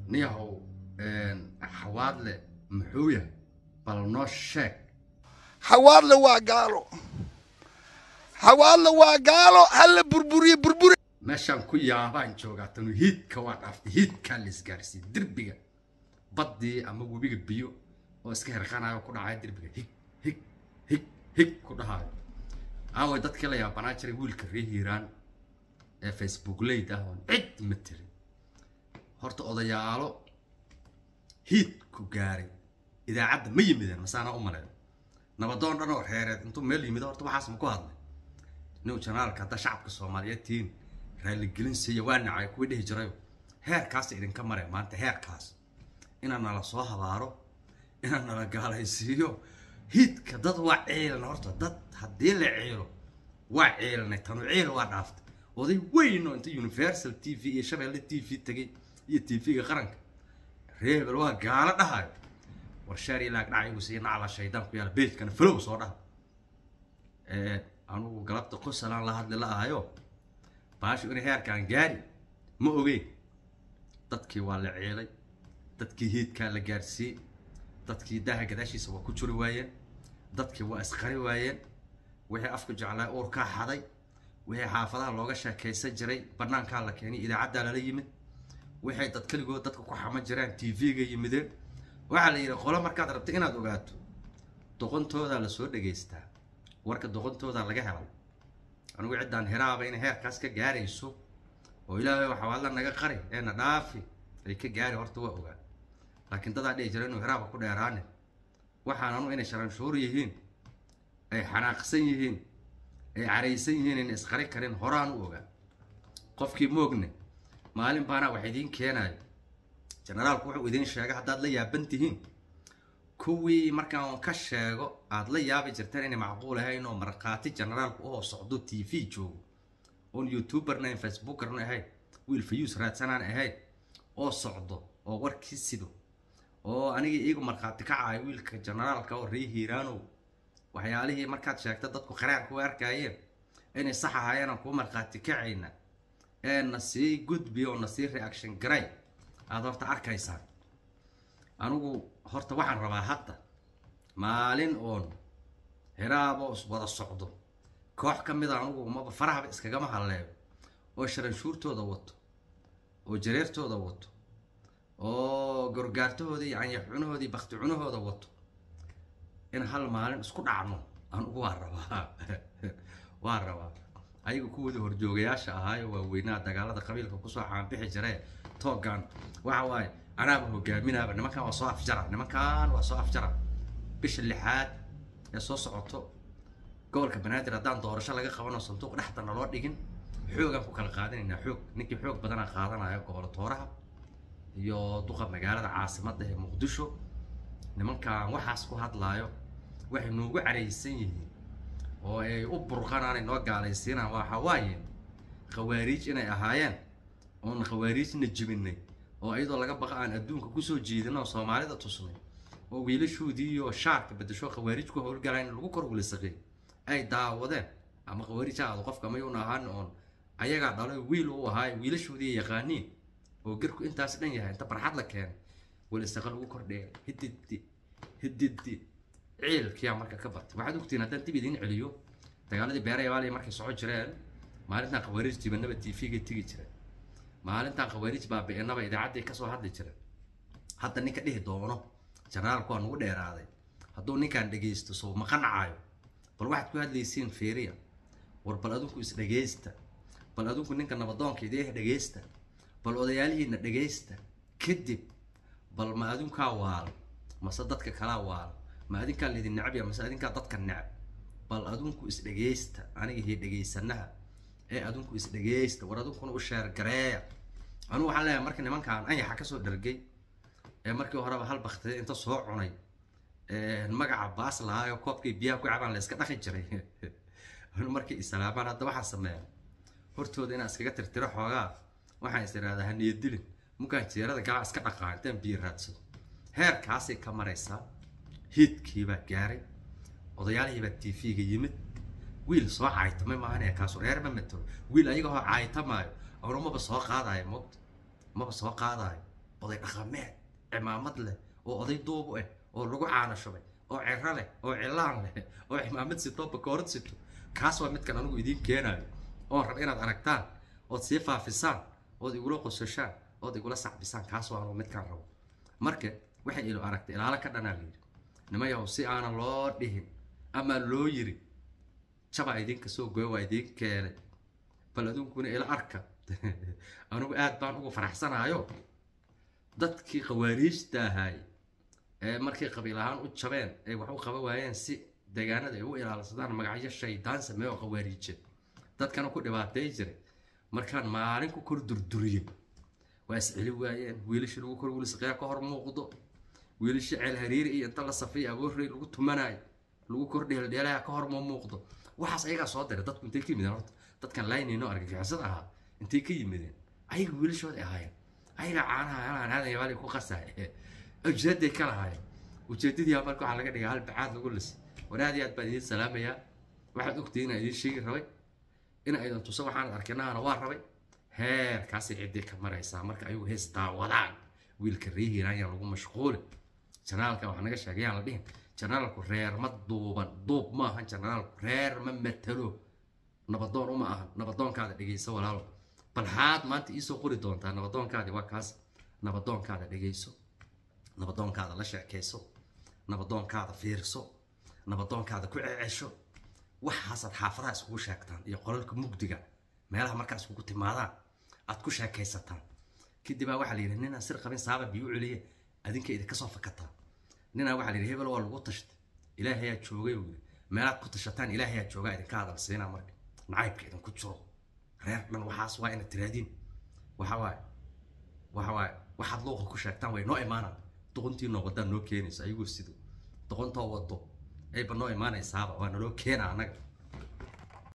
niyahow xawaadle muxuu yahay bal noo sheeg xawaadle waa gaalo xawaadle waa gaalo hala burburiye burburi meeshaan ku yaabaan joogaa tanu hiidka waa dhaaftay hiidkaa la isgaarsiiyey derbiga baddii ama webiga biyo oo iska herqanayo ku dhacaya derbiga hig hig hig hig ku dhahayo aaway dadkii la yaabanaa jiray wiilka ree hiiraan ee facebook leyd ah oon cid ma tirin horta odayaalo hiid ku gaaray idaacadda ma yimideen masaana u maleyn nabadoon dhan oo reereed intuu meel yimid horta waxaas ma ku hadlay nin janaalka hadda shacabka soomaaliyeed tihiin raaligelin siiya waa nacay kuwii dhihi jirayo heerkaas idinka mare maanta heerkaas inaan nala soo habaaro inaan nala gaalaysiiyo hiidka dad waa ciilna horta dad haddii la ciilo waa ciilnay tanu ciil waa dhaaftay oday weyn oo inta universal t v iyo shabeelle t v tegay iyo t v-ga qaranka reebel waa gaalo dhahayo war sheer ilaag dhacayigu siiya nacla shaydaan ku yaala beejkana flow soo dhaha anugu galabta qosalaan la hadli la ahayo baashu inay heerkaan gaari ma ogeyn dadkii waa la ciilay dadkii hiidkaa la gaarsiiyey dadkii daaha gadaashiisa waa ku juri waayeen dadkii waa isqari waayeen wixii afku jeclaa uurkaa xaday wixii xaafadaha looga sheekaysan jiray banaankaa la keenay idaacaddaa lala yimid waxay dad keligood dadka ku xama jiraan t v-ga yimideen waxaa la yidhi qolo markaad rabta inaad ogaato doqontoodaa lasoo dhegaystaa warka doqontoodaa laga helay anigu ciddaan heraaba inay heerkaas ka gaarayso oo ilaahay waxawaadla naga qari eena dhaafi ay ka gaari horta waa ogaa laakiin dadaa dhihi jira inuu heraaba ku dheeraane waxaan anu inay sharanshuur yihiin ay xanaaqsan yihiin ay caraysan yihiin ayna isqari karin horaan u ogaa qofkii moogne maalin baana wax idiin keenayo generaalku wuxuu idiin sheegay haddaad la yaaban tihiin kuwii markaan ka sheego aada la yaabi jirteen inay macquul ahayn oo markhaati generaalku uhoo socdo t v joogo oon youtuberna ahayn facebookerna ahayn wiil fayuus raadsanaan ahayn oo socdo oo warkii sido oo anigii iigu markhaati kacayo wiilka generaalka oo ree hiiraanow waxyaalihii markaad sheegta dadku qaraarka u arkaayeen inay sax ahaayeen aan kuu markhaati kacayna ee na sii gudbi oo na sii reaction garay aada horta arkaysaan anigu horta waxaan rabaa hadda maalin oon heraabo wada socdo koox ka mida anugu maba farahaba iskagama halleeyo oo sharanshuurtooda wato oo jareertooda wato oo gorgaartahoodii canyaxunahoodii bakti cunahooda wato in hal maalin isku dhacno anugu waa rabaa waa rabaa ayaga kuwoodii horjoogayaasha ahaayo waaweynaha dagaalada qabiilka kusoo caanbixi jiree toogan waxa waaye anaaba hogaaminaaba nimankan waa soo afjara nimankan waa soo afjara bisha lixaad ee soo socoto gobolka banaadir haddaan doorasho laga qabano sanduuq dhexda naloo dhigin xoogaan ku kala qaadanaynaa xoog ninkii xoog badanaa qaadanayo gobolo tooraha iyo duqa magaalada caasimadda ee muqdisho nimankan waxaas ku hadlaayo waxay noogu caraysan yihiin oo ay u burqanaanay noo gaalaysiinaan waxa waaye khawaariij inay ahaayeen oon khawaariijna jibinay oo iyadoo laga baqa aan adduunka kusoo jiidin oo soomaalida tusnay oo wiilashoodii iyo shaarka bedesho khawaariij ku howlgalayn lagu kor wilisaqay ay daawadeen ama khawaariij ha aado qofka mayuuna ahaan oon ayagaa dhalay wiil u ahaay wiilashoodii yaqaaniin oo garku intaas dhan yahay inta barxad la keenay wilisaqa lagu kordheeya hididi hididi ciilkiyaa marka ka batay waxaad ogtiin haddaan dib idiin celiyo dagaaladii beerayabaaliya markay soco jireen maalintan khawaariij jibanaba t v-ga tegi jireen maalintan khawaariij baabi-inaba idaacadday kasoo hadli jireen hadda ninka dhihi doono generaalku waa nagu dheeraaday hadduu ninkaan dhegaysto soo ma qancayo bal waxaad ku hadlaysiin feeriya war bal adinku is dhegaysta bal adinku ninka nabadoonka idiih dhegaysta bal odayaalihiina dhegaysta kadib bal ma adinkaa waalo mase dadka kalaa waalo ma adinkaa laydin necab ya mase adinkaa dadka necab bal adinku is dhegaysta aniga hii dhegaysanaha ee adinku is dhegaysta war adinkuna u sheergareeya anugu waxaan leeyahay marka nimankaan anyaxa kasoo dhargay ee markii horeba hal baktida inta soo cunay magaca baas lahaayo koobkay biyaha ku cabaan la iska dhaqi jiray anu markay islaamaan hadda waxaan sameeya hortooda inaan iskaga tirtiro xoogaa waxaan is idhahdaa haniya dilin mukaan jeerada galaa iska dhaqaa intaan biyo raadsado heerkaasay ka maraysaa hiidkiibaa gaaray odayaalihiibaa t v-ga yimid wiil soo caaytamay maahan ee kaasu reer ma matelo wiil ayaga hoo caaytamaayo awna maba soo qaadayo moogta maba soo qaadayo oday dhaqameed cimaamad leh oo oday duubu ah oo lagu caano shubay oo cero leh oo cilaan leh oo cimaamad sito bakoorad sito kaas waa midkan anigu idiin keenaayo oon rab inaad aragtaan ood sii faafisaan ood igula qososhaan ood igula sacbisaan kaas waa anigu midkaan rabo marka waxay ilo aragtay ilaalo ka dhanaa layidhi nimayahow si aanan loo dhihin ama loo yiri jabaa idinka soo goya waa idin keenay bal aduunkuna ila arka anigu aad baan ugu faraxsanaayo dadkii khawaariijta ahaay ee markay qabiil ahaan u jabeen ay wax u qaba waayeen si deegaanada ay u ilaalsadaan magacyo shaydaan sameeyo oo khawaariije dadkana ku dhibaatay jiray markaan maalin ku kor durduriye waa isceli waayeen wiilashii lagu kor wilisaqeya ka hor muuqdo wiilashii ceel hariiri iyo inta la safay aboorrey lagu tumanayo lagu kor dheeldheelaya ka hor ma muuqdo waxaas ayagaa soo diray dadku intay ka yimideen horta dadkan laynino argagixisada ahaa intay ka yimideen ayaga wiilashooda ahaayeen ayagaa caanaha alaan aadan yabaali ku qasaay ujeeday ka lahaayeen ujeedadii marka waxaa laga dhigaa hal bacaad lagu lisay war aad iyo aad baan idiin salaamayaa waxaad ogtihiin inaan idiin sheegi rabay in aydan tuso waxaan arkinahana waa rabay heerkaasay ciddii ka maraysaa marka ayagu hees daawadaan wiilka reehiin ayaan lagu mashquulin janaalka waxaa naga sheegay yaan la dhihin janaalku reer ma duuban duub ma ahan janaalku reer ma matalo nabadoon uma ahan nabadoonkaada dhegeyso walaalo bal xaad maanta iisoo qori doontaa nabadoonkaadi waa kaas nabadoonkaada dhegeyso nabadoonkaada la sheekayso nabadoonkaada fiirso nabadoonkaada ku cecesho waxaasaad xaafadaha iskugu sheegtaan iyo qolalka mugdiga meelaha markaa iskugu timaadaan aad ku sheekaysataan kadibaa waxaa la yidhi ninaan sir qabin saaba biyu celiye adinka idinka soo fakataa ninaa waxaa la yidhi hebel waa lagu tashtay ilaahayaa joogay uu yidhi meelaad ku tashataan ilaahayaa joogaa idinka hadal siinaa marka nacaybka idinku jiro reer dhan waxaas waa inaad tiraadiin waxa waaye waxa waaye waxaad luuqa ku sheegtaan way noo imaanaan doqontiinoo wadaan noo keenayso ayagoo sido doqontoo wado ayba noo imaanaysaaba waa naloo keena annaga